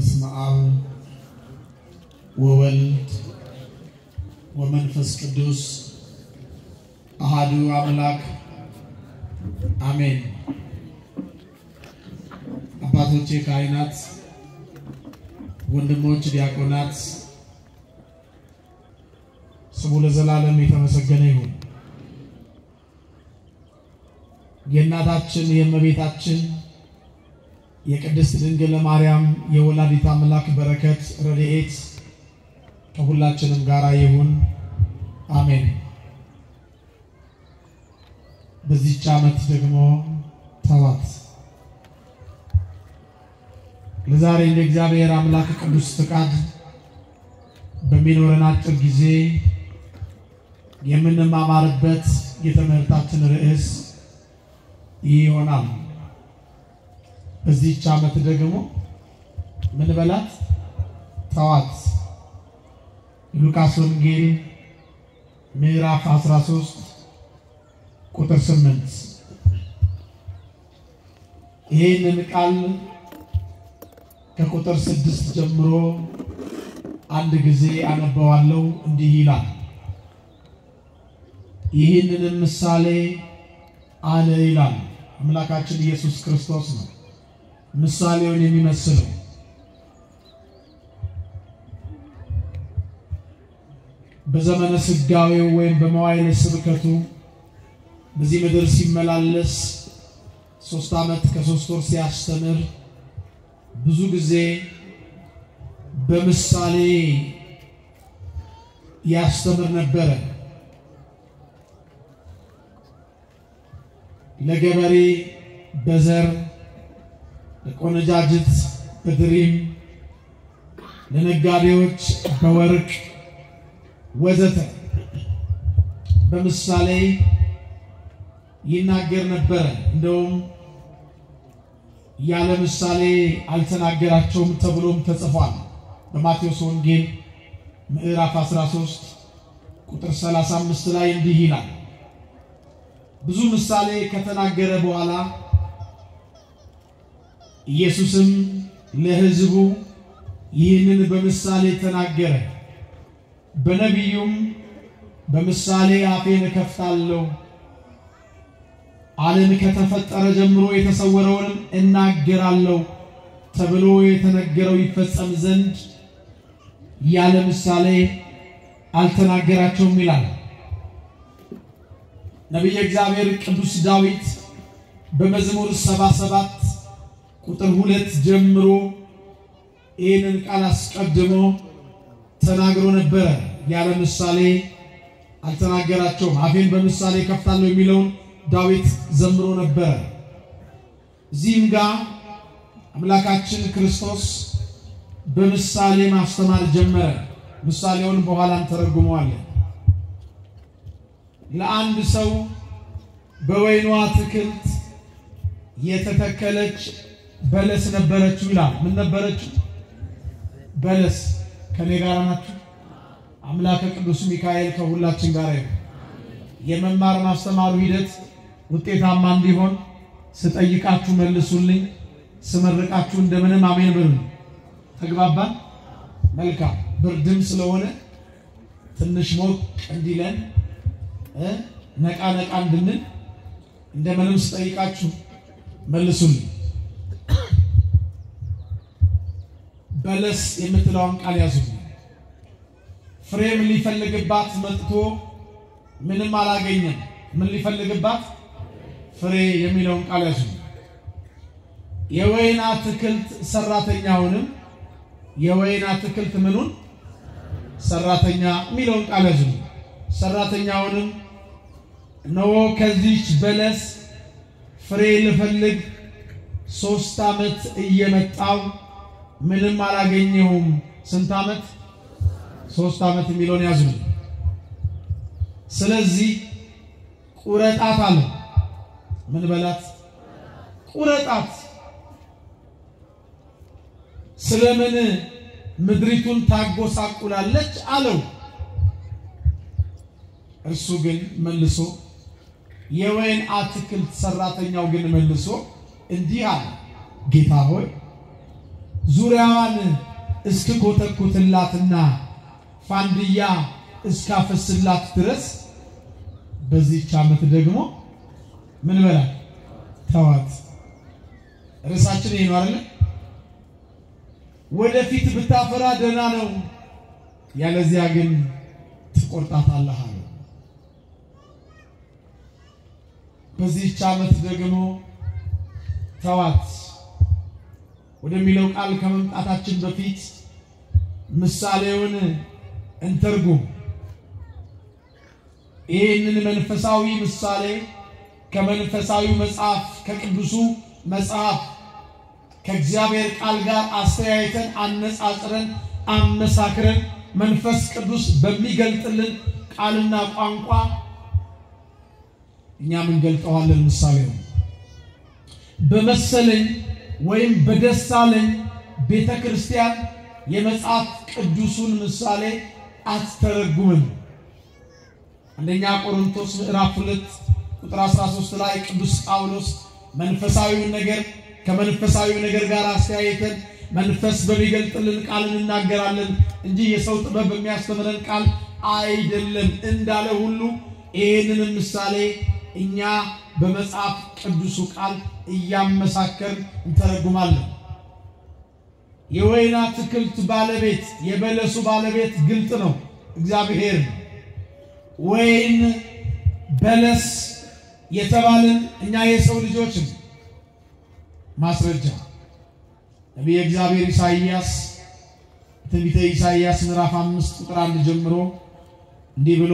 በስመ አብ ወወልድ ወመንፈስ ቅዱስ አሃዱ አምላክ አሜን። አባቶቼ ካህናት፣ ወንድሞች ዲያቆናት፣ ስሙ ለዘላለም የተመሰገነ ይሁን። የእናታችን የእመቤታችን የቅድስት ድንግል ማርያም የወላዲት አምላክ በረከት ረድኤት ከሁላችንም ጋር ይሁን፣ አሜን። በዚህች ዓመት ደግሞ ተባት ለዛሬ እንደ እግዚአብሔር አምላክ ቅዱስ ፍቃድ በሚኖረን አጭር ጊዜ የምንማማርበት የትምህርታችን ርዕስ ይህ ይሆናል። በዚህች ዓመት ደግሞ ምን በላት ተዋት። ሉቃስ ወንጌል ምዕራፍ 13 ቁጥር 8 ይህንን ቃል ከቁጥር ስድስት ጀምሮ አንድ ጊዜ አነበዋለሁ። እንዲህ ይላል። ይህንንም ምሳሌ አለ ይላል አምላካችን ኢየሱስ ክርስቶስ ነው ምሳሌውን የሚመስለው። በዘመነ ስጋዌው ወይም በመዋዕለ ስብከቱ በዚህ ምድር ሲመላለስ ሶስት ዓመት ከሶስት ወር ሲያስተምር ብዙ ጊዜ በምሳሌ ያስተምር ነበረ። ለገበሬ በዘር ለቆነጃጅት በድሪም ለነጋዴዎች በወርቅ ወዘተ በምሳሌ ይናገር ነበረ። እንደውም ያለ ምሳሌ አልተናገራቸውም ተብሎም ተጽፏል። በማቴዎስ ወንጌል ምዕራፍ 13 ቁጥር 35 ላይ እንዲህ ይላል። ብዙ ምሳሌ ከተናገረ በኋላ ኢየሱስም ለሕዝቡ ይህንን በምሳሌ ተናገረ። በነቢዩም በምሳሌ አፌን እከፍታለሁ፣ ዓለም ከተፈጠረ ጀምሮ የተሰወረውንም እናገራለሁ ተብሎ የተነገረው ይፈጸም ዘንድ ያለ ምሳሌ አልተናገራቸውም ይላል ነቢየ እግዚአብሔር ቅዱስ ዳዊት በመዝሙር 77 ቁጥር ሁለት ጀምሮ ይህንን ቃል አስቀድሞ ተናግሮ ነበረ። ያለ ምሳሌ አልተናገራቸውም። አፌን በምሳሌ ከፍታለሁ የሚለውን ዳዊት ዘምሮ ነበረ። እዚህም ጋር አምላካችን ክርስቶስ በምሳሌ ማስተማር ጀመረ። ምሳሌውን በኋላ እንተረጉመዋለን። ለአንድ ሰው በወይኗ አትክልት የተተከለች በለስ ነበረችው ይላል። ምን ነበረችው? በለስ። ከኔ ጋር ናችሁ? አምላከ ቅዱስ ሚካኤል ከሁላችን ጋር ይሁን። የመማር ማስተማሩ ሂደት ውጤታማ እንዲሆን ስጠይቃችሁ መልሱልኝ፣ ስመርቃችሁ እንደምንም አሜን በሉ። ተግባባን? መልካም። ብርድም ስለሆነ ትንሽ ሞቅ እንዲለን ነቃ ነቃ እንድንል እንደምንም ስጠይቃችሁ መልሱልኝ። በለስ የምትለውን ቃል ያዙልኝ። ፍሬም ሊፈልግባት መጥቶ ምንም አላገኘም። ምን ሊፈልግባት? ፍሬ የሚለውን ቃል ያዙልኝ። የወይን አትክልት ሰራተኛውንም የወይን አትክልት ምኑን ሰራተኛ የሚለውን ቃል ያዙልኝ። ሰራተኛውንም እነሆ ከዚች በለስ ፍሬ ልፈልግ ሶስት ዓመት እየመጣው ምንም አላገኘሁም። ስንት ዓመት? ሶስት ዓመት የሚለውን ያዙልኝ። ስለዚህ ቁረጣት አለ። ምን በላት? ቁረጣት። ስለምን ምድሪቱን ታጎሳቁላለች አለው። እርሱ ግን መልሶ የወይን አትክልት ሰራተኛው ግን መልሶ እንዲህ አለ፣ ጌታ ሆይ ዙሪያዋን እስክኮተኩትላትና ፋንድያ እስካፈስላት ድረስ በዚህች ዓመት ደግሞ ምን በላት ተዋት። ርዕሳችን ይሄ ነው አይደለ? ወደፊት ብታፈራ ደህና ነው፣ ያለዚያ ግን ትቆርጣታለህ አለ። በዚህች ዓመት ደግሞ ተዋት ወደሚለው ቃል ከመምጣታችን በፊት ምሳሌውን እንተርጉም። ይህንን መንፈሳዊ ምሳሌ ከመንፈሳዊ መጽሐፍ ከቅዱሱ መጽሐፍ ከእግዚአብሔር ቃል ጋር አስተያየተን አነጻጽረን አመሳክረን መንፈስ ቅዱስ በሚገልጥልን ቃልና ቋንቋ እኛም እንገልጠዋለን። ምሳሌው በመሰለኝ ወይም በደሳለኝ ቤተ ክርስቲያን የመጽሐፍ ቅዱሱን ምሳሌ አትተረጉምም። አንደኛ ቆሮንቶስ ምዕራፍ 2 ቁጥር 13 ላይ ቅዱስ ጳውሎስ መንፈሳዊውን ነገር ከመንፈሳዊው ነገር ጋር አስተያየተን መንፈስ በሚገልጥልን ቃል እንናገራለን እንጂ የሰው ጥበብ በሚያስተምረን ቃል አይደለም እንዳለ ሁሉ ይህንንም ምሳሌ እኛ በመጽሐፍ ቅዱሱ ቃል እያመሳከርን እንተረጉማለን። የወይን አትክልት ባለቤት የበለሱ ባለቤት ግልጥ ነው፣ እግዚአብሔር ነው። ወይን በለስ የተባልን እኛ የሰው ልጆች ነው። ማስረጃ ነቢየ እግዚአብሔር ኢሳይያስ ትንቢተ ኢሳይያስ ምዕራፍ አምስት ቁጥር አንድ ጀምሮ እንዲህ ብሎ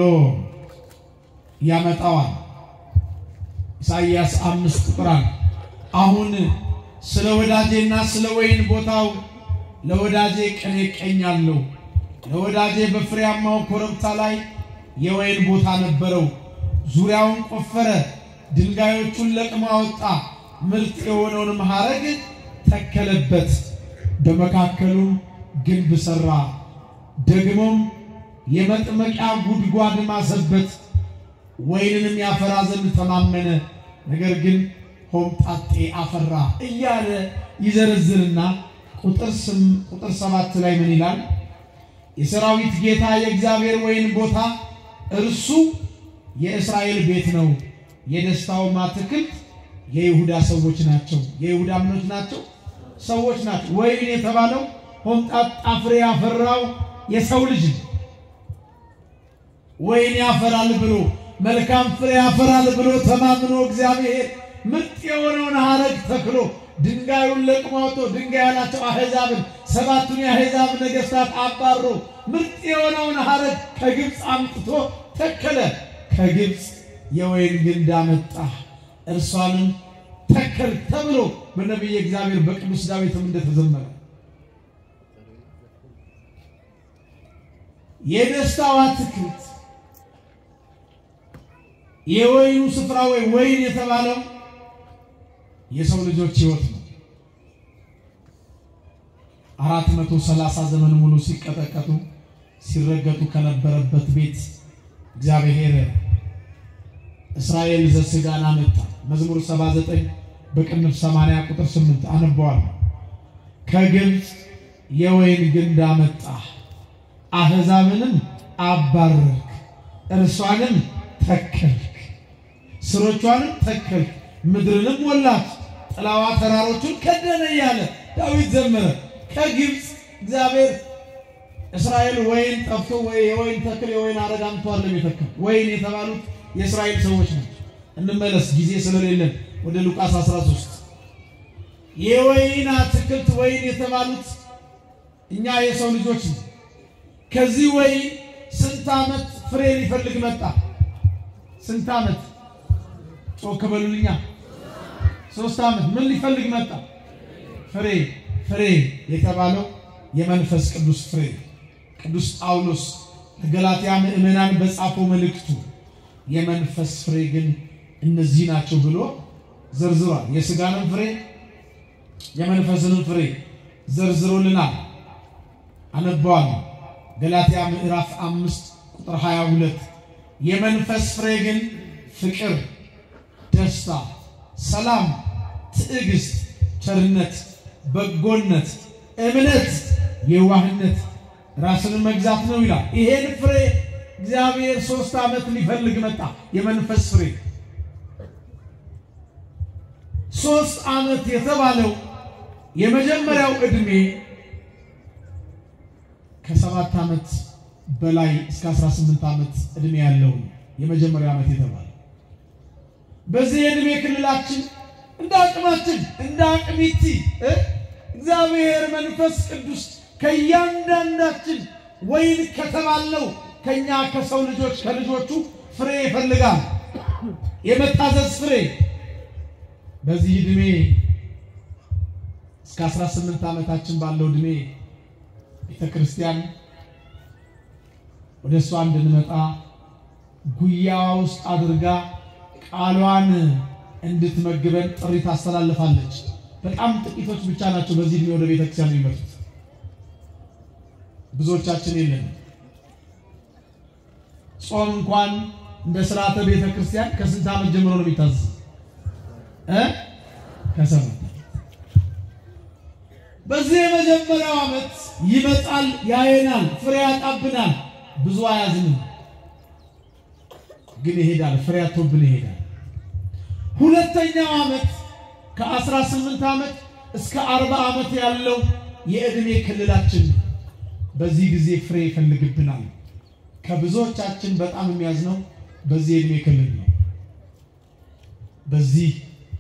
ያመጣዋል። ኢሳይያስ አምስት ቁጥር አንድ አሁን ስለ ወዳጄና ስለ ወይን ቦታው ለወዳጄ ቅኔ እቀኛለሁ። ለወዳጄ በፍሬያማው ኮረብታ ላይ የወይን ቦታ ነበረው። ዙሪያውን ቆፈረ፣ ድንጋዮቹን ለቅሞ አወጣ፣ ምርጥ የሆነውንም ሐረግ ተከለበት፣ በመካከሉም ግንብ ሠራ። ደግሞም የመጥመቂያ ጉድጓድ ማሰበት፣ ወይንንም ያፈራ ዘንድ ተማመነ። ነገር ግን ሆምጣጤ አፈራ እያለ ይዘረዝርና ቁጥር ቁጥር ሰባት ላይ ምን ይላል? የሰራዊት ጌታ የእግዚአብሔር ወይን ቦታ እርሱ የእስራኤል ቤት ነው። የደስታውም አትክልት የይሁዳ ሰዎች ናቸው። የይሁዳ ምኖች ናቸው፣ ሰዎች ናቸው። ወይን የተባለው ሆምጣጣ ፍሬ ያፈራው የሰው ልጅ ነው። ወይን ያፈራል ብሎ መልካም ፍሬ ያፈራል ብሎ ተማምኖ እግዚአብሔር ምርጥ የሆነውን ሐረግ ተክሎ ድንጋዩን ለቅሞ አውጥቶ ድንጋይ ያላቸው አሕዛብን ሰባቱን የአሕዛብ ነገሥታት አባሮ ምርጥ የሆነውን ሐረግ ከግብፅ አምጥቶ ተከለ። ከግብፅ የወይን ግንድ አመጣ፣ እርሷንም ተከል ተብሎ በነቢየ እግዚአብሔር በቅዱስ ዳዊትም እንደተዘመረ የደስታው አትክልት የወይኑ ስፍራ ወይ ወይን የተባለው የሰው ልጆች ሕይወት ነው። አራት መቶ ሰላሳ ዘመን ሙሉ ሲቀጠቀጡ ሲረገጡ ከነበረበት ቤት እግዚአብሔር እስራኤል ዘሥጋን አመጣ። መዝሙር 79 በቅንፍ 80 ቁጥር 8 አነበዋል። ከግብፅ የወይን ግንድ አመጣ፣ አሕዛብንም አባረርክ፣ እርሷንም ተከልክ፣ ስሮቿንም ተከልክ፣ ምድርንም ሞላት፣ ጥላዋ ተራሮቹን ከደነ እያለ ዳዊት ዘመረ። ከግብፅ እግዚአብሔር እስራኤል ወይን ጠፍቶ ወይ የወይን ተክል የወይን አረግ አምጥቷል ለሚተክል ወይን የተባሉት የእስራኤል ሰዎች ናቸው። እንመለስ ጊዜ ስለሌለን ወደ ሉቃስ 13 የወይን አትክልት ወይን የተባሉት እኛ የሰው ልጆች ነው። ከዚህ ወይን ስንት ዓመት ፍሬ ሊፈልግ መጣ? ስንት ዓመት ጮክ በሉልኛ። ሶስት ዓመት ምን ሊፈልግ መጣ? ፍሬ ፍሬ የተባለው የመንፈስ ቅዱስ ፍሬ ቅዱስ ጳውሎስ ለገላትያ ምዕመናን በጻፈው መልእክቱ የመንፈስ ፍሬ ግን እነዚህ ናቸው ብሎ ዘርዝሯል። የሥጋንም ፍሬ የመንፈስንም ፍሬ ዘርዝሮልናል። አነበዋለሁ። ገላትያ ምዕራፍ አምስት ቁጥር 22 የመንፈስ ፍሬ ግን ፍቅር፣ ደስታ፣ ሰላም፣ ትዕግስት፣ ቸርነት፣ በጎነት፣ እምነት፣ የዋህነት፣ ራስንን መግዛት ነው ይላል። ይሄን ፍሬ እግዚአብሔር ሶስት ዓመት ሊፈልግ መጣ። የመንፈስ ፍሬ ሶስት ዓመት የተባለው የመጀመሪያው ዕድሜ ከሰባት ዓመት በላይ እስከ 18 ዓመት ዕድሜ ያለው የመጀመሪያው ዓመት የተባለ በዚህ የዕድሜ ክልላችን እንደ አቅማችን እንደ አቅሚቲ እግዚአብሔር መንፈስ ቅዱስ ከእያንዳንዳችን ወይን ከተባለው ከኛ ከሰው ልጆች ከልጆቹ ፍሬ ይፈልጋል። የመታዘዝ ፍሬ በዚህ ዕድሜ እስከ 18 ዓመታችን ባለው ዕድሜ ቤተ ክርስቲያን ወደ እሷ እንድንመጣ ጉያዋ ውስጥ አድርጋ ቃሏን እንድትመግበን ጥሪ ታስተላልፋለች። በጣም ጥቂቶች ብቻ ናቸው በዚህ ዕድሜ ወደ ቤተ ክርስቲያን የሚመጡት። ብዙዎቻችን የለንም። ጾም እንኳን እንደ ስርዓተ ቤተ ክርስቲያን ከስንት ዓመት ጀምሮ ነው የሚታዘዝ? እ ከሰባት በዚህ የመጀመሪያው ዓመት ይመጣል፣ ያየናል፣ ፍሬ ያጣብናል። ብዙ አያዝንም፣ ግን ይሄዳል፣ ፍሬ ያቶብን ይሄዳል። ሁለተኛው ዓመት ከ18 ዓመት እስከ 40 ዓመት ያለው የዕድሜ ክልላችን ነው። በዚህ ጊዜ ፍሬ ይፈልግብናል። ከብዙዎቻችን በጣም የሚያዝነው በዚህ የዕድሜ ክልል ነው። በዚህ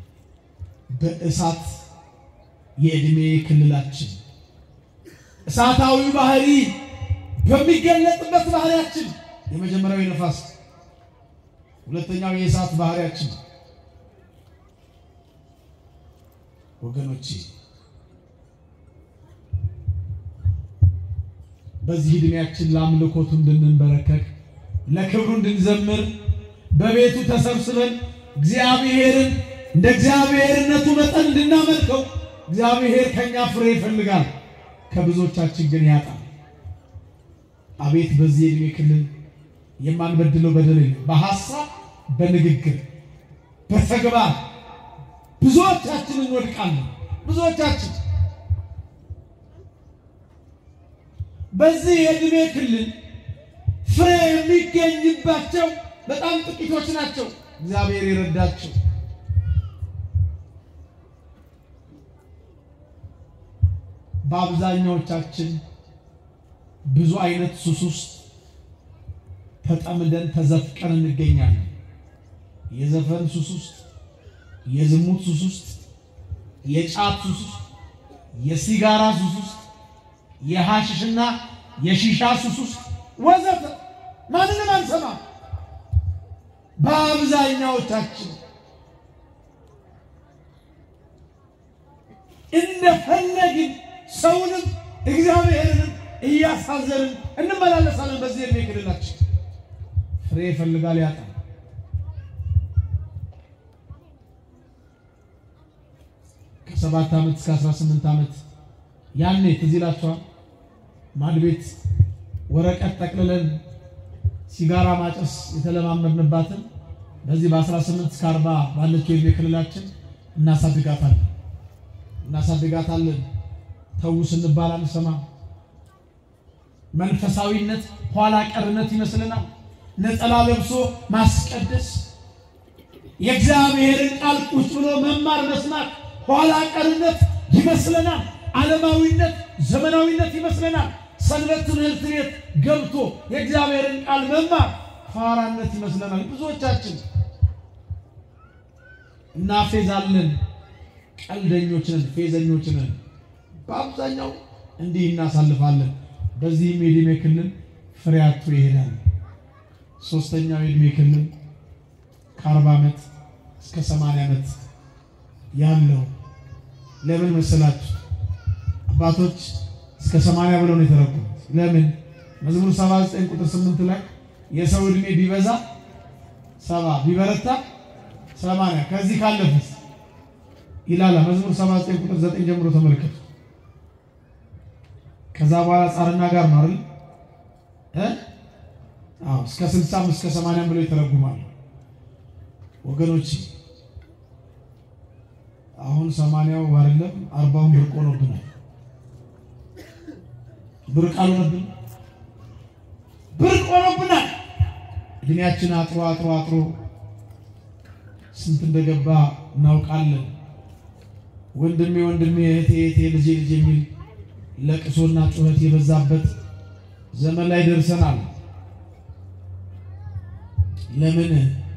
በእሳት የዕድሜ ክልላችን እሳታዊ ባህሪ በሚገለጥበት ባህሪያችን የመጀመሪያው የነፋስ ሁለተኛው የእሳት ባህሪያችን ወገኖቼ በዚህ ዕድሜያችን ለአምልኮቱ እንድንበረከክ ለክብሩ እንድንዘምር በቤቱ ተሰብስበን እግዚአብሔርን እንደ እግዚአብሔርነቱ መጠን እንድናመልከው እግዚአብሔር ከኛ ፍሬ ይፈልጋል። ከብዙዎቻችን ግን ያጣል። አቤት በዚህ የዕድሜ ክልል የማንበድለው በደል የለም። በሐሳብ በንግግር በተግባር ብዙዎቻችን እንወድቃለን። ብዙዎቻችን በዚህ የዕድሜ ክልል ፍሬ የሚገኝባቸው በጣም ጥቂቶች ናቸው። እግዚአብሔር የረዳቸው በአብዛኛዎቻችን ብዙ አይነት ሱስ ውስጥ ተጠምደን ተዘፍቀን እንገኛለን። የዘፈን ሱስ ውስጥ፣ የዝሙት ሱስ ውስጥ፣ የጫት ሱስ ውስጥ፣ የሲጋራ ሱስ ውስጥ፣ የሐሽሽና የሺሻ ሱስ ውስጥ ወዘተ ማንንም አንሰማም። በአብዛኛዎቻችን እንደፈለግን ሰውንም እግዚአብሔርንም እያሳዘንን እንመላለሳለን። በዚህ ዕድሜ ክልላችን ፍሬ ይፈልጋል፣ ያጣል። ከሰባት ዓመት እስከ 18 ዓመት ያኔ ትዝ ይላችኋል። ማድ ቤት ወረቀት ጠቅልለን ሲጋራ ማጨስ የተለማመድንባትን በዚህ በ18 እስከ 40 ባለችው የዕድሜ ክልላችን እናሳድጋታለን እናሳድጋታለን። ተዉ ስንባል አንሰማም። መንፈሳዊነት ኋላ ቀርነት ይመስለናል። ነጠላ ለብሶ ማስቀደስ፣ የእግዚአብሔርን ቃል ቁጭ ብሎ መማር መስማት ኋላ ቀርነት ይመስለናል። ዓለማዊነት፣ ዘመናዊነት ይመስለናል። ሰንበት ትምህርት ቤት ገብቶ የእግዚአብሔርን ቃል መማር ፋራነት ይመስለናል። ብዙዎቻችን እናፌዛለን። ቀልደኞች ነን፣ ፌዘኞች ነን። በአብዛኛው እንዲህ እናሳልፋለን። በዚህም የዕድሜ ክልል ፍሬ አጥቶ ይሄዳል። ሶስተኛው የዕድሜ ክልል ከአርባ ዓመት እስከ ሰማንያ ዓመት ያለው ለምን መሰላችሁ? አባቶች እስከ ሰማንያ ብለው ነው የተረጎሙት። ለምን መዝሙር 79 ቁጥር 8 ላይ የሰው ዕድሜ ቢበዛ ሰባ ቢበረታ ሰማንያ ከዚህ ካለፈስ ይላል መዝሙር 79 ቁጥር 9 ጀምሮ ተመልከቱ። ከዛ በኋላ ጻርና ጋር ነው አይደል እ አዎ እስከ 60 እስከ 80 ብለው ይተረጉማሉ። ወገኖች አሁን ሰማንያው አይደለም አርባውን ብርቅ ሆኖብናል። ብርቅ አልሆነብን? ብርቅ ሆኖብናል። እድሜያችን አጥሮ አጥሮ አጥሮ ስንት እንደገባ እናውቃለን። ወንድሜ ወንድሜ፣ እህቴ እህቴ፣ ልጄ ልጄ የሚል ለቅሶና ጩኸት የበዛበት ዘመን ላይ ደርሰናል። ለምን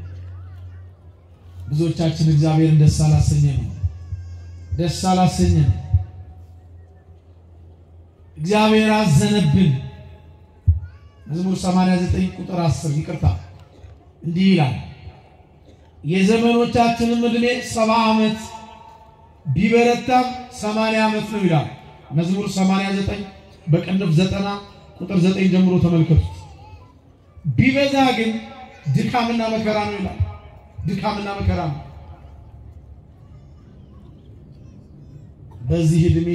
ብዙዎቻችን እግዚአብሔርን ደስ አላሰኘ ነው ደስ አላሰኘ ነው። እግዚአብሔር አዘነብን። መዝሙር 89 ቁጥር 10 ይቅርታ እንዲህ ይላል የዘመኖቻችንም ዕድሜ ሰባ ዓመት ቢበረታም ሰማንያ ዓመት ነው ይላል። መዝሙር 89 በቅንፍ 90 ቁጥር 9 ጀምሮ ተመልከቱት። ቢበዛ ግን ድካምና መከራ ነው ይላል። ድካምና መከራ ነው። በዚህ ዕድሜ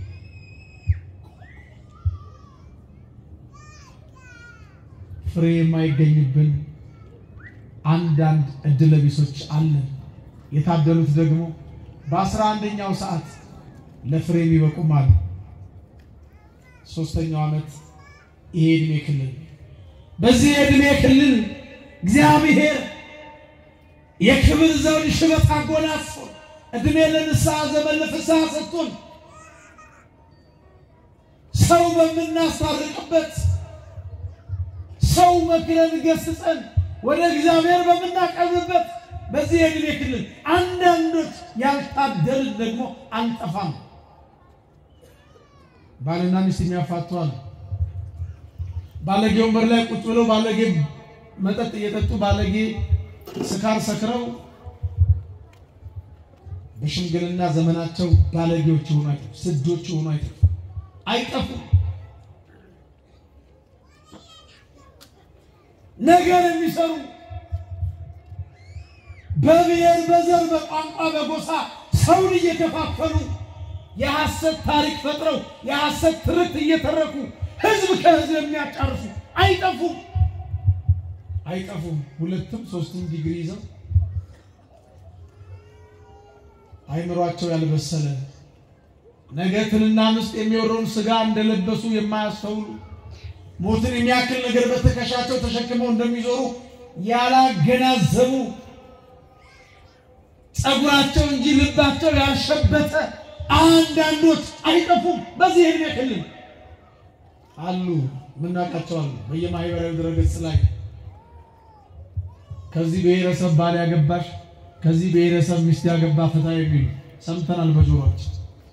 ፍሬ የማይገኝብን አንዳንድ እድለቢሶች አለን። የታደሉት ደግሞ በአስራ አንደኛው ሰዓት ለፍሬ የሚበቁም አሉ። ሶስተኛው ዓመት ይሄ ዕድሜ ክልል በዚህ የዕድሜ ክልል እግዚአብሔር የክብር ዘውድ ሽበት አጎናጽፎ ዕድሜ ለንስሐ ዘመን ለፍስሐ ሰጥቶን ሰው በምናስታርቅበት ሰው መክረን ገስጸን ወደ እግዚአብሔር በምናቀርብበት በዚህ የዕድሜ ክልል አንዳንዶች ያልታደልን ደግሞ አንጠፋም። ባልና ሚስት የሚያፋቷል። ባለጌ ወንበር ላይ ቁጭ ብለው ባለጌ መጠጥ እየጠጡ ባለጌ ስካር ሰክረው በሽምግልና ዘመናቸው ባለጌዎች የሆኑ አይጠፉ፣ ስዶች የሆኑ አይጠፉ አይጠፉም። ነገር የሚሰሩ በብሔር በዘር በቋንቋ በጎሳ ሰውን እየከፋፈሉ የሐሰት ታሪክ ፈጥረው የሐሰት ትርክት እየተረኩ ህዝብ ከህዝብ የሚያጫርሱ አይጠፉም አይጠፉም። ሁለትም ሶስትም ዲግሪ ይዘው አይምሯቸው ያልበሰለ ነገ ትንና ምስጥ የሚወረውን ስጋ እንደለበሱ የማያስተውሉ ሞትን የሚያክል ነገር በትከሻቸው ተሸክመው እንደሚዞሩ ያላገናዘቡ ጸጉራቸው እንጂ ልባቸው ያልሸበተ አንዳንዶች አይጠፉም። በዚህ ዕድሜ ክልል አሉ፣ የምናውቃቸው አሉ። በየማህበራዊ ድረገጽ ላይ ከዚህ ብሔረሰብ ባል ያገባሽ፣ ከዚህ ብሔረሰብ ሚስት ያገባ ፍታ የሚሉ ሰምተናል በጆሮአችን።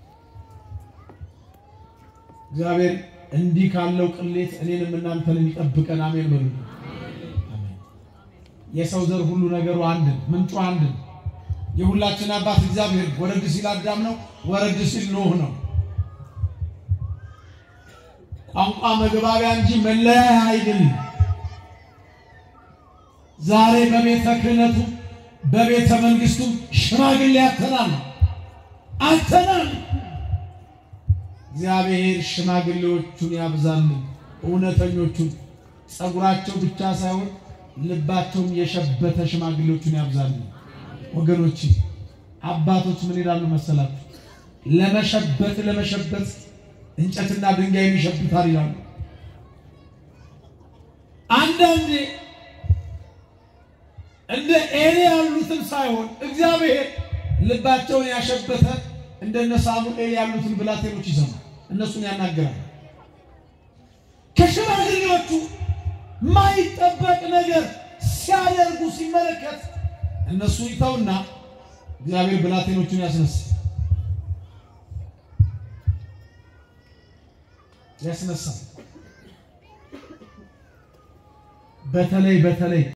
እግዚአብሔር እንዲህ ካለው ቅሌት እኔንም እናንተንም ይጠብቀን። አሜን በሉ። የሰው ዘር ሁሉ ነገሩ አንድ ነው፣ ምንጩ አንድ ነው። የሁላችን አባት እግዚአብሔር ወረድ ሲል አዳም ነው፣ ወረድ ሲል ኖህ ነው። ቋንቋ መግባቢያ እንጂ መለያያ አይደለም። ዛሬ በቤተ ክህነቱ በቤተ መንግስቱ ሽማግሌ አተናል አተናል። እግዚአብሔር ሽማግሌዎቹን ያብዛልን፣ እውነተኞቹን ጸጉራቸው ብቻ ሳይሆን ልባቸውም የሸበተ ሽማግሌዎቹን ያብዛልን። ወገኖች አባቶች ምን ይላሉ መሰላችሁ? ለመሸበት ለመሸበት እንጨትና ድንጋይ የሚሸብታል ይላሉ። አንዳንዴ እንደ ኤሊ ያሉትን ሳይሆን እግዚአብሔር ልባቸውን ያሸበተ እንደነ ሳሙኤል ያሉትን ብላቴኖች ይሰማል፣ እነሱን ያናገራል። ከሽማግሌዎቹ ማይጠበቅ ነገር ሲያደርጉ ሲመለከት እነሱ ይተውና እግዚአብሔር ብላቴኖቹን ያስነሳ ያስነሳል። በተለይ በተለይ